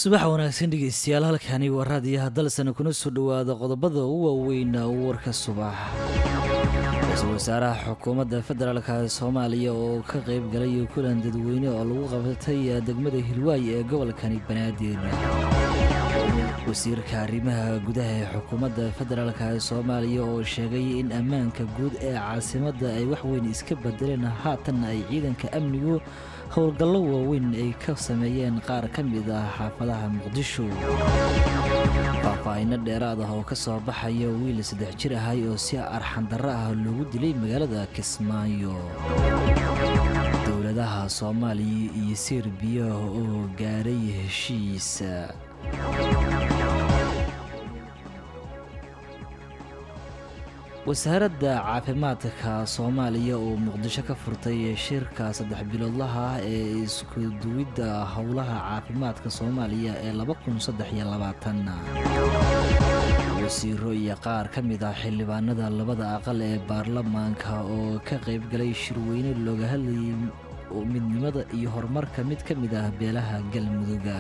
subax wanaagsan dhegeystayaal halkani waa raadiyaha dalsana kuna soo dhowaada qodobada ugu waaweyn warka subax ra-iisul wasaaraha xukuumadda federaalka soomaaliya oo ka qeyb galay kulan dadweyne oo lagu qabtay degmada hilwaay ee gobolkani banaadir wasiirka arrimaha gudaha ee xukuumadda federaalka soomaaliya oo sheegay in ammaanka guud ee caasimadda ay waxweyn iska bedeleen haatanna ay ciidanka amnigu howlgallo waaweyn ay ka sameeyeen qaar ka mid ah xaafadaha muqdisho faahfaahinno dheeraad ah oo ka soo baxaya wiil saddex jir ahay oo si arxandarro ah loogu dilay magaalada kismaayo dowladaha soomaaliya iyo serbiya oo gaaray heshiis wasaaradda caafimaadka soomaaliya oo muqdisho ka furtay shirka saddex biloodlaha ah ee isku duwidda howlaha caafimaadka soomaaliya ee wasiiro iyo qaar ka mid ah xildhibaanada labada aqal ee baarlamaanka oo ka qayb galay shirweyne looga hadlayay midnimada iyo horumarka mid ka mid ah beelaha galmudugga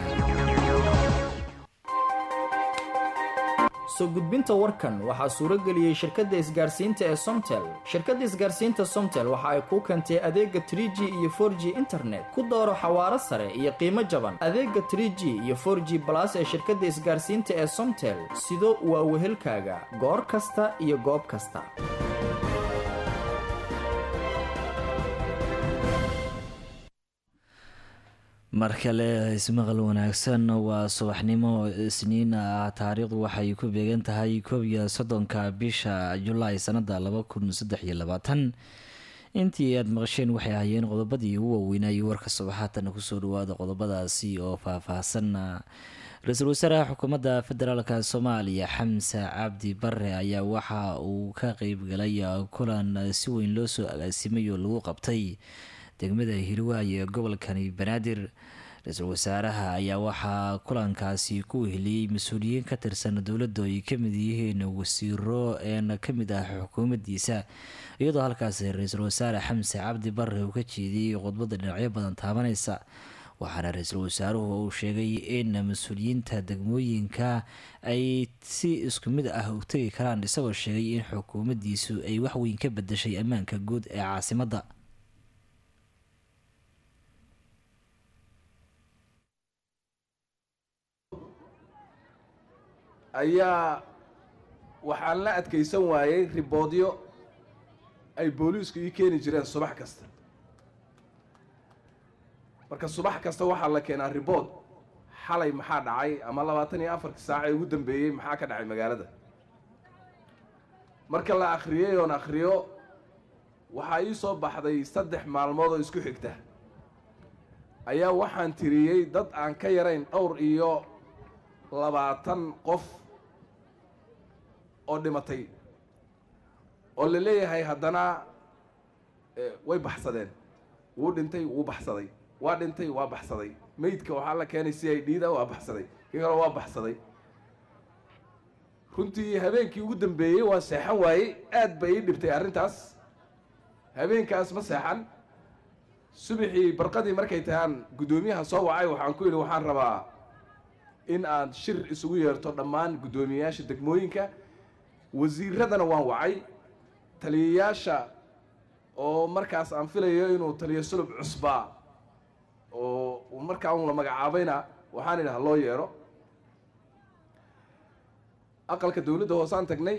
soo gudbinta warkan waxaa suuro geliyey shirkadda isgaarsiinta ee somtel shirkadda isgaarsiinta somtel waxa ay kuu keentay adeega trie g iyo for g internet ku dooro xawaaro sare iyo qiimo jaban adeega trie g iyo for g balas ee shirkadda isgaarsiinta ee somtel sido waa wehelkaaga goor kasta iyo goob kasta mar kale ismaqal wanaagsan waa subaxnimo isniin ah taariikhdu waxay ku beegan tahay koob iyo soddonka bisha julaay sanada laba kun saddex iyo labaatan intii aada maqasheen waxay ahaayeen qodobadii ugu waaweynayay warka subaxaatana kusoo dhawaada qodobadaasi oo faah-faahsan ra-iisul wasaaraha xukuumadda federaalka soomaaliya xamse cabdi bare ayaa waxa uu ka qeyb galay kulan si weyn loo soo agaasimay oo lagu qabtay degmada hilwaay ee gobolkani banaadir ra-iisul wasaaraha ayaa waxaa kulankaasi ku weheliyey mas-uuliyiin ka tirsan dowladda ay ka mid yihiin wasiiro een ka mid ah xukuumaddiisa iyadoo halkaasi ra-iisul wasaare xamse cabdi bare uu ka jeediyey khudbadda dhinacyo badan taabanaysa waxaana ra-iisul wasaaruhu uu sheegay in mas-uuliyiinta degmooyinka ay si isku mid ah u tegi karaan isagoo sheegay in xukuumaddiisu ay waxweyn ka bedeshay ammaanka guud ee caasimadda ayaa waxaan la adkaysan waayey riboodyo ay booliisku ii keeni jireen subax kasta marka subax kasta waxaa la keenaa ribood xalay maxaa dhacay ama labaatan iyo afarkii saaca ee ugu dambeeyey maxaa ka dhacay magaalada marka la akhriyey oon akhriyo waxaa ii soo baxday saddex maalmood oo isku xigta ayaa waxaan tiriyey dad aan ka yarayn dhowr iyo labaatan qof oo dhimatay oo la leeyahay haddana way baxsadeen wuu dhintay wuu baxsaday waa dhintay waa baxsaday meydka waxaa la keenay si ay dhiida waa baxsaday kii kale waa baxsaday runtii habeenkii ugu dambeeyey waa seexan waayey aad bay ii dhibtay arrintaas habeenkaas ma seexan subaxii barqadii markay tahaan guddoomiyaha soo wacay waxaan ku yidhi waxaan rabaa in aad shir isugu yeerto dhammaan guddoomiyeyaasha degmooyinka wasiiradana waan wacay taliyayaasha oo markaas aan filayo inuu taliyo sulub cusbaa oo markaa un la magacaabayna waxaan idhaha loo yeero aqalka dowladda hoosaan tagnay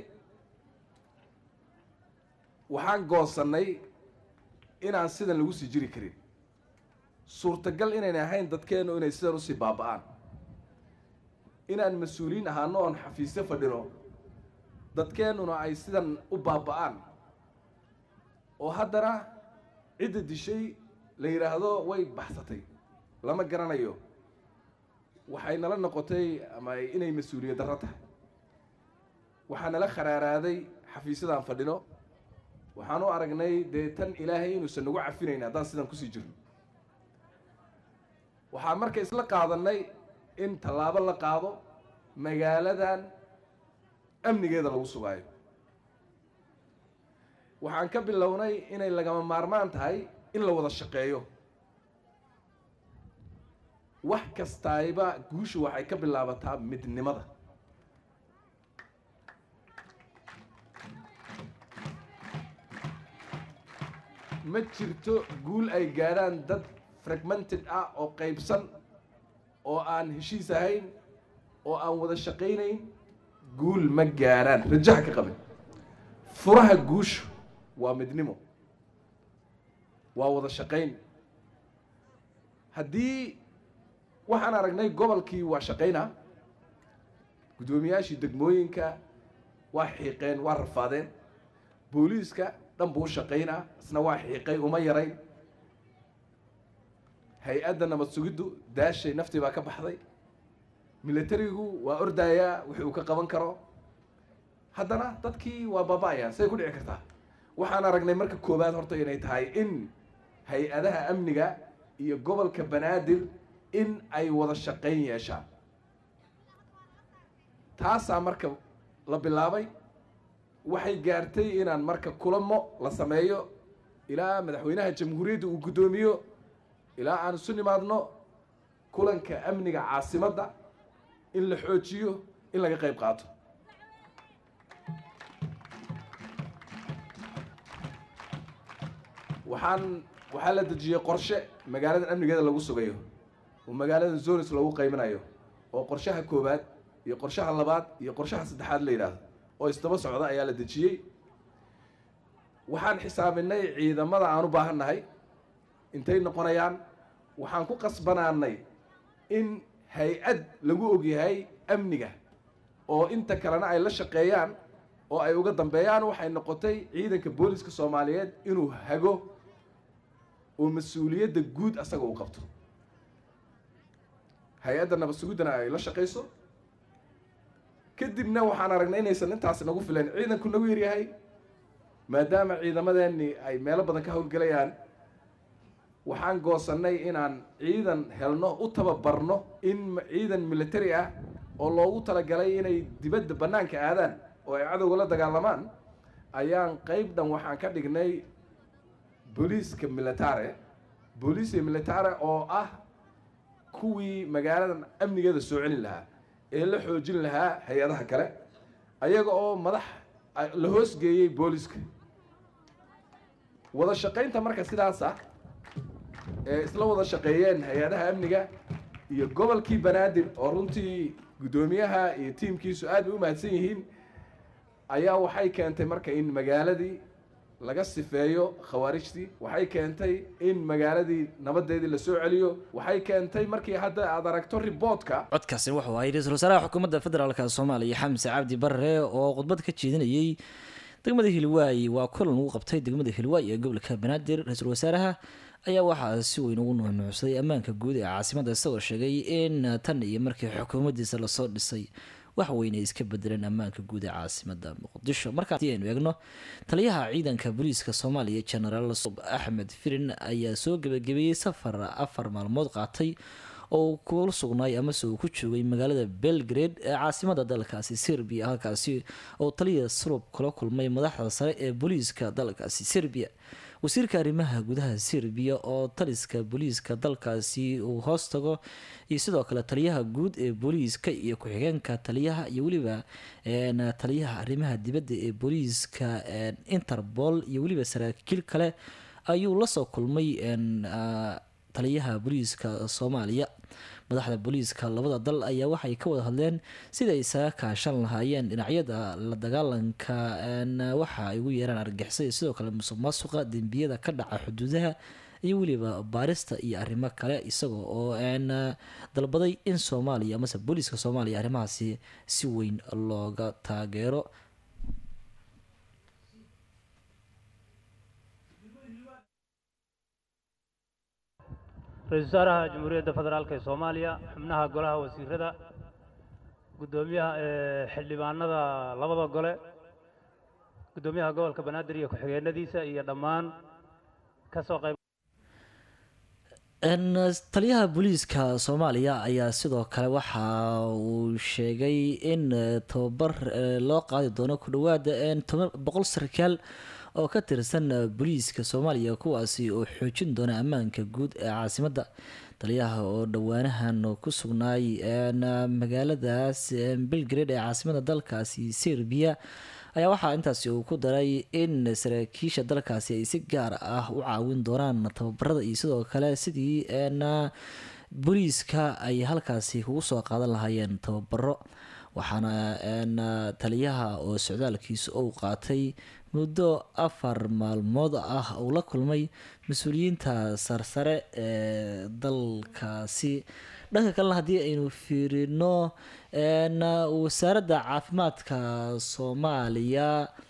waxaan goosannay inaan sidan lagu sii jiri karin suurtagal inayn ahayn dadkeennu inay sidan usii baaba'aan inaan mas-uuliyiin ahaano oon xafiisyo fadhino dadkeennuna ay sidan u baaba'aan oo haddana cidda dishay la yidhaahdo way baxsatay lama garanayo waxay nala noqotay ama inay mas-uuliyad darro tahay waxaa nala kharaaraaday xafiisyadaan fadhino waxaan u aragnay dee tan ilaahay inuusan nagu cafinayn haddaan sidan kusii jirno waxaan marka isla qaadannay in tallaabo la qaado magaaladan amnigeeda lagu sugaayo waxaan ka bilownay inay lagama maarmaan tahay in la wada shaqeeyo wax kastaayba guushu waxay ka bilaabataa midnimada ma jirto guul ay gaadhaan dad fragmented ah oo qaybsan oo aan heshiis ahayn oo aan wada shaqaynayn guul ma gaadhaan rajaha ka qabin furaha guushu waa midnimo waa wada shaqayn haddii waxaan aragnay gobolkii waa shaqaynaa guddoomiyaashii degmooyinka waa xiiqeen waa rafaadeen booliiska dhan buu shaqaynaa isna waa xiiqay uma yarayn hay-adda nabad sugiddu daashay naftii baa ka baxday militarigu waa ordayaa wixii uu ka qaban karo haddana dadkii waa baaba-ayaan say ku dhici kartaa waxaan aragnay marka koowaad horta inay tahay in hay-adaha amniga iyo gobolka banaadir in ay wada shaqayn yeeshaan taasaa marka la bilaabay waxay gaartay inaan marka kulamo la sameeyo ilaa madaxweynaha jamhuuriyadda uu guddoomiyo ilaa aan isu nimaadno kulanka amniga caasimadda in la xoojiyo in laga qayb qaato waxaan waxaa la dejiyey qorshe magaaladan amnigeeda lagu sugayo oo magaaladan zonis lagu qayminayo oo qorshaha koowaad iyo qorshaha labaad iyo qorshaha saddexaad la yidhaahdo oo isdaba socda ayaa la dejiyey waxaan xisaabinay ciidamada aan u baahan nahay intay noqonayaan waxaan ku qasbanaanay in hay-ad lagu ogyahay amniga oo inta kalena ay la shaqeeyaan oo ay uga dambeeyaan waxay noqotay ciidanka booliska soomaaliyeed inuu hago oo mas-uuliyadda guud asaga uu qabto hay-adda nabad suguddana ay la shaqayso kadibna waxaan aragnay inaysan intaas nagu filan ciidanku nagu yaryahay maadaama ciidamadeeni ay meelo badan ka howlgelayaan waxaan goosannay inaan ciidan helno u tababarno in ciidan military ah oo loogu talagalay inay dibadda bannaanka aadaan oo ay cadowga la dagaalamaan ayaan qeyb dhan waxaan ka dhignay booliiska militare booliiska militare oo ah kuwii magaaladan amnigeeda soo celin lahaa ee la xoojin lahaa hay-adaha kale ayaga oo madax la hoosgeeyey booliiska wada shaqaynta marka sidaas ah ee isla wada shaqeeyeen hay-adaha amniga iyo gobolkii banaadir oo runtii guddoomiyaha iyo tiimkiisu aad bay u mahadsan yihiin ayaa waxay keentay marka in magaaladii laga sifeeyo khawaarijtii waxay keentay in magaaladii nabadeedii la soo celiyo waxay keentay markii hadda aad aragto riboodka codkaasi wuxuu ahay ra-iisul wasaaraha xukuumadda federaalk soomaaliya xamse cabdi barre oo khudbad ka jeedinayay degmada hilwaayi waa kulan ugu qabtay degmada hilwaayi ee gobolka banaadir ra-iisul wasaaraha ayaa waxaa si weyn ugu nuunuucsaday ammaanka guud ee caasimada isagoo sheegay in tan iyo markii xukuumaddiisa lasoo dhisay wax weynay iska bedeleen ammaanka guud ee caasimada muqdisho markaasi aynu eegno taliyaha ciidanka booliiska soomaaliya genaraal axmed firin ayaa soo gebagabeeyey safar afar maalmood qaatay oo kula sugnaay amase uu ku joogay magaalada belgrade ee caasimada dalkaasi serbiya halkaasi oo taliya surub kula kulmay madaxda sare ee booliiska dalkaasi serbiya wasiirka arrimaha gudaha serbiya oo taliska booliiska dalkaasi uu hoos tago iyo sidoo kale taliyaha guud ee booliiska iyo ku-xigeenka taliyaha iyo weliba taliyaha arrimaha dibadda ee booliiska interpol iyo weliba saraakiil kale ayuu lasoo kulmay taliyaha booliiska soomaaliya madaxda booliiska labada dal ayaa waxay ka wada hadleen sida ay isaga kaashan lahaayeen dhinacyada la dagaalanka waxa ay ugu yeeraan argixisada sidoo kale musuq maasuqa dembiyada ka dhaca xuduudaha iyo weliba baarista iyo arrimo kale isagoo oo dalbaday in soomaaliya amase booliiska soomaaliya arrimahaasi si weyn looga taageero ra-isul wasaaraha jamhuuriyadda federaalk ee soomaaliya xubnaha golaha wasiirada guddoomiyaha xildhibaanada labada gole guddoomiyaha gobolka banaadir iyo ku-xigeenadiisa iyo dhammaan kasoo qayb taliyaha booliiska soomaaliya ayaa sidoo kale waxa uu sheegay in tababar loo qaadi doono ku dhawaada boqol sarkaal oo ka tirsan booliiska soomaaliya kuwaasi oo xoojin doona ammaanka guud ee caasimadda taliyaha oo dhowaanahan ku sugnaay magaaladaas belgrade ee caasimada dalkaasi serbiya ayaa waxaa intaasi uu ku daray in saraakiisha dalkaasi ay si gaar ah u caawin doonaan tababarada iyo sidoo kale sidii booliiska ay halkaasi kugu soo qaadan lahaayeen tababaro waxaana taliyaha oo socdaalkiisa ou qaatay muddo afar maalmood ah uu la kulmay mas-uuliyiinta sarsare ee dalkaasi dhanka kalena haddii aynu fiirino wasaaradda caafimaadka soomaaliya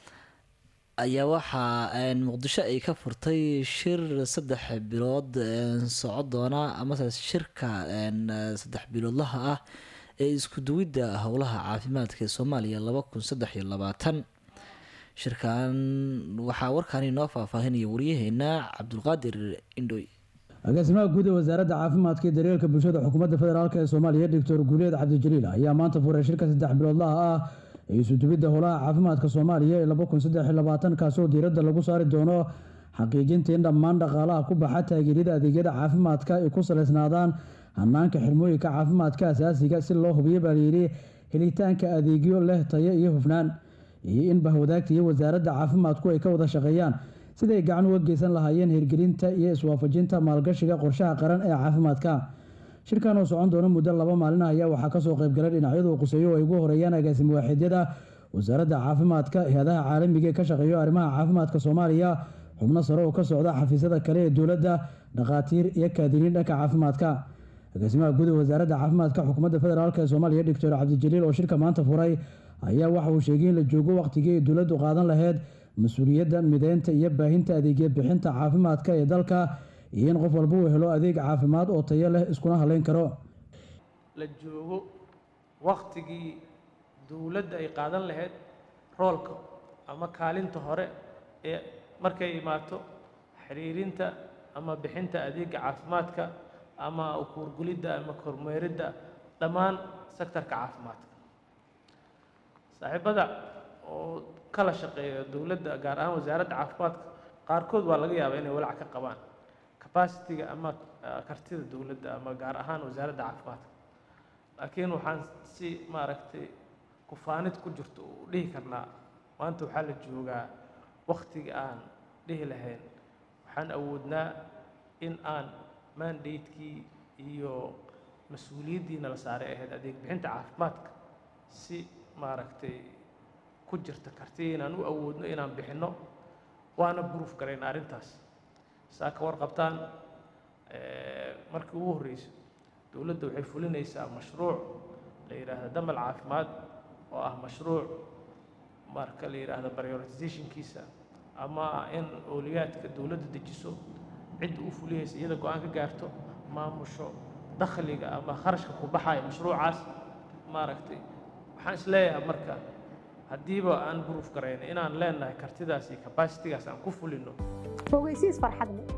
ayaa waxaa muqdisho ay ka furtay shir saddex bilood soco doona amase shirka saddex biloodlaha ah ee isku duwidda howlaha caafimaadka ee soomaaliya laba kun saddex iyo labaatan shirkan waxaa warkaani noo faahfaahinaya waryaheena cabdulqaadir indhoy agaasimaha guud ee wasaaradda caafimaadka iyo daryeelka bulshada xukuumadda federaalk ee soomaaliya doctor guuleed cabdijaliil ayaa maanta furay shirka saddex biloodlaha ah ee isudubidda howlaha caafimaadka soomaaliya ee laba kun saddex iyo labaatan kaasoo diiradda lagu saari doono xaqiijinta in dhammaan dhaqaalaha ku baxa taageeryada adeegyada caafimaadka ay ku salaysnaadaan hanaanka xirmooyinka caafimaadka asaasiga si loo hubiyo baa layidhi helitaanka adeegyo leh tayo iyo hufnaan iyo in bahwadaagta iyo wasaaradda caafimaadku ay ka wada shaqeeyaan siday gacan uga geysan lahaayeen hirgelinta iyo iswaafajinta maalgashiga qorshaha qaran ee caafimaadka shirkan oo socon doona muddo laba maalin ah ayaa waxaa kasoo qaybgalay dhinacyadu quseeyo oo ay ugu horeeyaan agaasimo waaxidyada wasaaradda caafimaadka hay-adaha caalamiga ee ka shaqeeyo arrimaha caafimaadka soomaaliya xubno sare oo ka socda xafiisyada kale ee dowladda dhakhaatiir iyo kaadiriin dhanka caafimaadka agaasimaha guud ee wasaaradda caafimaadka xukuumadda federaalk ee soomaaliya doctor cabdijaliil oo shirka maanta furay ayaa waxa uu sheegay in la joogo waqtigii ay dowladdu qaadan lahayd mas-uuliyadda mideynta iyo baahinta adeegya bixinta caafimaadka ee dalka iyo in qof walba uu helo adeeg caafimaad oo tayo leh iskuna haleyn karo la joogo waktigii dowladda ay qaadan lahayd roolka ama kaalinta hore ee markay imaato xiriirinta ama bixinta adeega caafimaadka ama kuurgulidda ama kormeeridda dhammaan sektarka caafimaadka saaxiibada oo kala shaqeeya dowladda gaar ahaan wasaaradda caafimaadka qaarkood waa laga yaabaa inay walaac ka qabaan capacity-ga ama kartida dowladda ama gaar ahaan wasaaradda caafimaadka laakiin waxaan si maaragtay kufaanid ku jirto u dhihi karnaa maanta waxaa la joogaa waktiga aan dhihi lahayn waxaan awoodnaa in aan mandatekii iyo mas-uuliyaddiina la saaray ahayd adeeg bixinta caafimaadka si maaragtay ku jirta kartiya inaan u awoodno inaan bixinno waana buruuf garayna arrintaas saa ka warqabtaan markii ugu horreyso dowladda waxay fulinaysaa mashruuc la yidhaahdo damal caafimaad oo ah mashruuc marka la yidhaahdo prioritizationkiisa ama in ooliyaadka dowladda dejiso cidda u fuliyaysa iyada go-aan ka gaarto maamusho dakhliga ama kharashka ku baxaya mashruucaas maaragtay waxaan is leeyahay marka haddiiba aan buruuf garayna inaan leenahay kartidaas iyo capacitigaas aan ku fulino fogeysiis farxad leh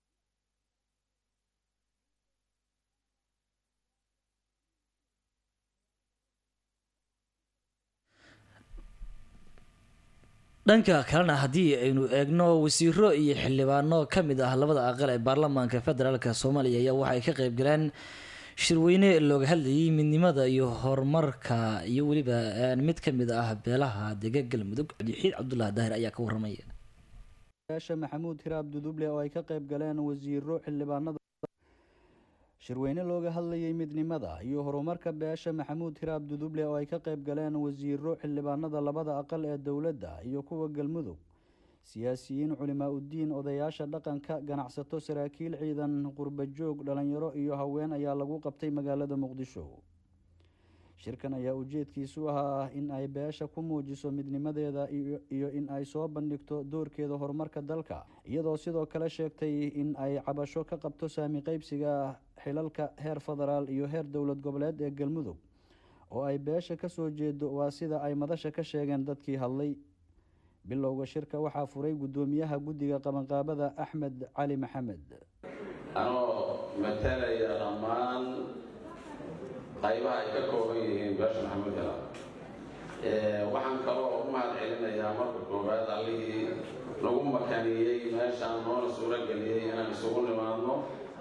dhanka kalena haddii aynu eegno wasiiro iyo xildhibaano ka mid ah labada aqal ee baarlamaanka federaalk soomaaliya ayaa waxay ka qeyb galeen shirweyne looga hadlayay midnimada iyo horumarka iyo weliba mid ka mid ah beelaha dega galmudug cabdixiid cabdulaahi daahir ayaa ka waramaya yaasha maxamuud hiraab duduble oo ay ka qayb galeen wasiiro xildhibaanada shirweyne looga hadlayay midnimada iyo horumarka beesha maxamuud hiraab duduble oo ay ka qayb galeen wasiiro xildhibaanada labada aqal ee dowladda iyo kuwa galmudug siyaasiyiin culimaa uddiin odayaasha dhaqanka ganacsato saraakiil ciidan qurbajoog dhalinyaro iyo haween ayaa lagu qabtay magaalada muqdisho shirkan ayaa ujeedkiisu ahaa in ay beesha ku muujiso midnimadeeda iyo in ay soo bandhigto doorkeeda horumarka dalka iyadoo sidoo kale sheegtay in ay cabasho ka qabto saami qeybsiga xilalka heer federaal iyo heer dowlad goboleed ee galmudug oo ay beesha kasoo jeedo waa sida ay madasha ka sheegeen dadkii hadlay bilowga shirka waxaa furay guddoomiyaha guddiga qabanqaabada axmed cali maxamed anoo matalaya dhammaan qaybaha ay ka kooban yihiin beesha maxamuud hela waxaan kaloo u mahad celinayaa marka koowaad allihii nagu makaniyey meeshaan noona suuro geliyey inaan isugu nimaadno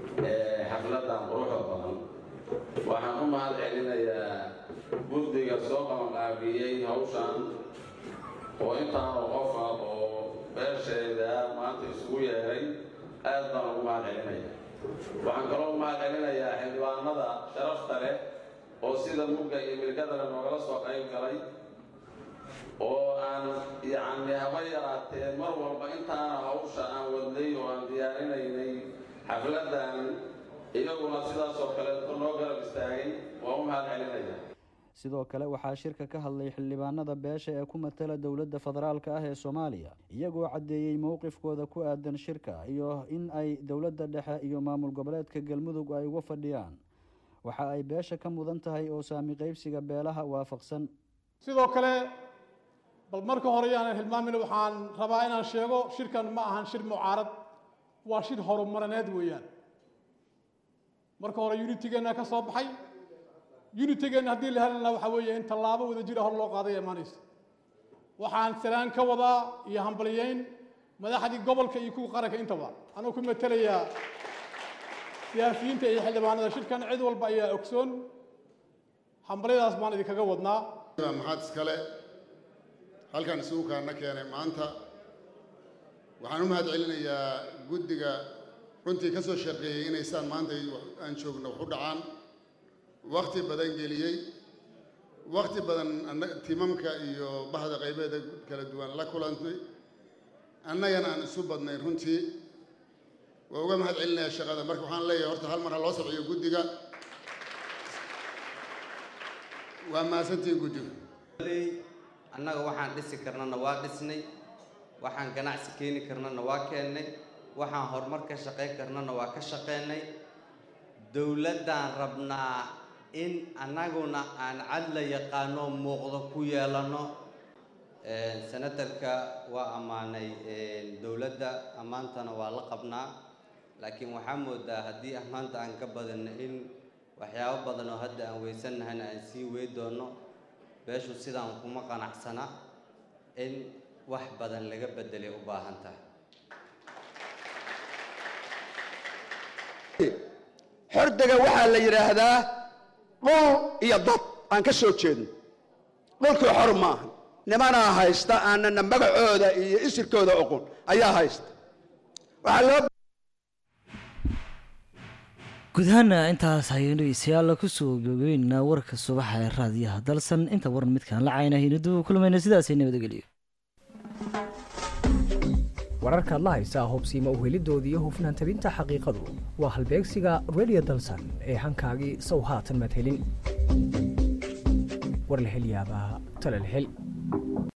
xafladan quruxda badan waxaan u mahad celinayaa guddiga soo qabanqaabiyey hawshan oo intaanu qofa oo beesheeda maanta isugu yeeray aad baan ugu mahad celinaya waxaan kaloo u mahad celinayaa xildhibaanada sharafta leh oo sida mugga iyo milgadale noogala soo qayb galay oo aan yacni haba yaraatee mar walba intaana hawsha aan wadnay oo aan diyaarinaynay xafladan iyaguna sidaas oo kaleeto noo garab istaagay waa u mahad celinaya sidoo kale waxaa shirka ka hadlay xildhibaanada beesha ee ku matala dowladda federaalka ah ee soomaaliya iyagoo caddeeyey mowqifkooda ku aadan shirka iyo in ay dowladda dhexe iyo maamul goboleedka galmudug ay uga fadhiyaan waxa ay beesha ka mudan tahay oo saami qaybsiga beelaha waafaqsan sidoo kale bal marka hore yaanan hilmaamin waxaan rabaa inaan sheego shirkan ma ahan shir mucaarad waa shir horumarineed weeyaan marka hore unitigeenna ka soo baxay unitigeenna haddii la helana waxaa weeye in tallaabo wada jira hor loo qaaday imaanaysa waxaan salaan ka wadaa iyo hambaliyeyn madaxdii gobolka iyo kuwa qaranka intaba anuu ku matelayaa siyaasiyiinta iyo xildhibaanada shirkan cid walba ayaa ogsoon hambalyadaas baan idinkaga wadnaa maxaad iskale halkan isugu kaana keenay maanta waxaan u mahad celinayaa guddiga runtii ka soo shaqeeyey inaysaan maanta aan joogno wax u dhacaan wakti badan geliyey wakti badan timamka iyo bahda qaybeeda kala duwan la kulantay annagana aan isu badnay runtii waa uga mahad celinayaa shaqada marka waxaan leeyahay horta hal mar ha loo sabciyo guddiga waa mahadsantihiin guddiga annaga waxaan dhisi karnana waa dhisnay waxaan ganacsi keeni karnana waa keennay waxaan horumar ka shaqayn karnana waa ka shaqaynay dowladdaan rabnaa in annaguna aan cadla yaqaano muuqdo ku yeelano senatarka waa ammaanay dowladda ammaantana waa la qabnaa laakiin waxaa moodaa haddii ammaanta aan ka badinno in waxyaabo badan oo hadda aan weysanahayna aan sii wey doono beeshu sidaan kuma qanacsana in wax badan laga beddelay u baahan tahay xordega waxaa la yidhaahdaa dhul iyo dad aan ka soo jeedno dhulkii xor maaha nimanaa haysta aanana magacooda iyo isirkooda oqon ayaa haysta waxaa loo guud ahaana intaas ayaynu dhegeystayaal kusoo gabagabeynaa warka subaxa ee raadiyaha dalsan inta waran midkaan la caynahayna dib u kulmayna sidaasay nabadgeliyo wararkaad la haysaa hubsiima uhelidoodii iyo hufnaan tabinta xaqiiqadu waa halbeegsiga radio dalsan ee hankaagii sow haatan madhelin war la hel yaabaa tala la hel